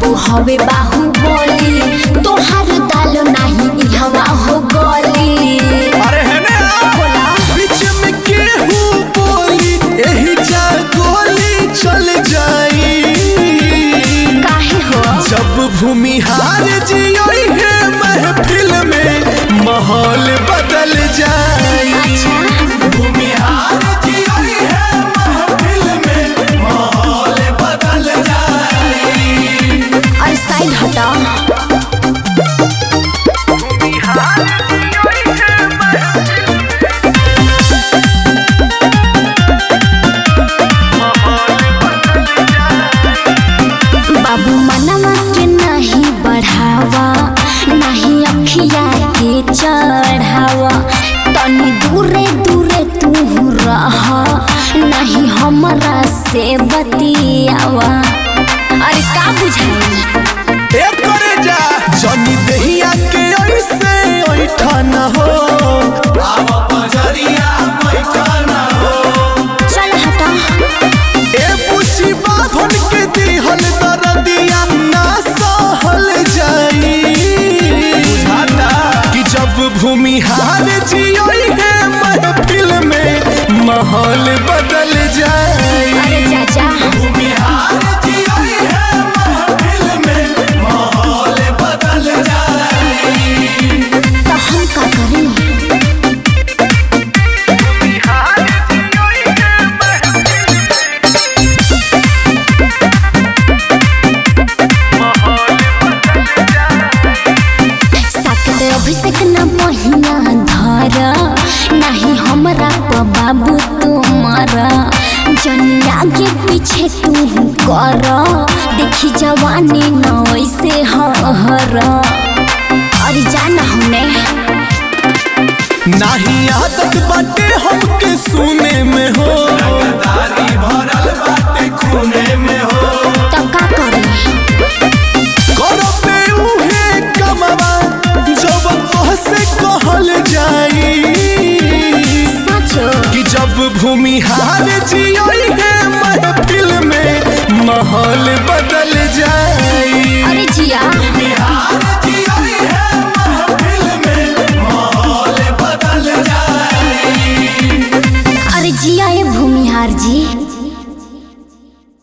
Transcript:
बाबू हवे बाहुबली तोहार दाल नाही इहवा हो गली अरे है ना बीच में केहू बोली एही जा गोली चल जाई काहे हो जब भूमि हार जियोई है महफिल में माहौल बदल जाई अच्छा भूमि हार जियोई है महफिल में माहौल बदल जाई और साइड हटा बाबू मनवा के नहीं बढ़ावा नहीं अखिया के चढ़ावा तनी दूरे दूरे तू रह नहीं हमरा से बतियावा अरे का बुझाई ए करे जा जनी दहिया के ऐसे ऐठा न हो आवा पजरिया बैठा न हो चल हटा ए पूछी बाभन के दिहल दरदिया ना सहल जाई बुझाता कि जब भूमि हार जियोई है महफिल में माहौल बदल जाई अरे चाचा भूमि हार जियोई है महफिल में माहौल बदल जाई तो हम का करें सकते अभिषेक न पहिया धर नहीं हमरा प बाबू तुम्हारा जनी आगे पीछे तू कर देखी जवानी न वैसे हर अरे जाना हमने नाही आदत बाटे हमके सुने में हो दादी भरल बाटे खूने में हो तो का करे करो पे उहे कमवा जब तोहसे कहल जाई सच कि जब भूमि हार जियोई है महफिल में माहौल बदल जाई अरे जिया बिहार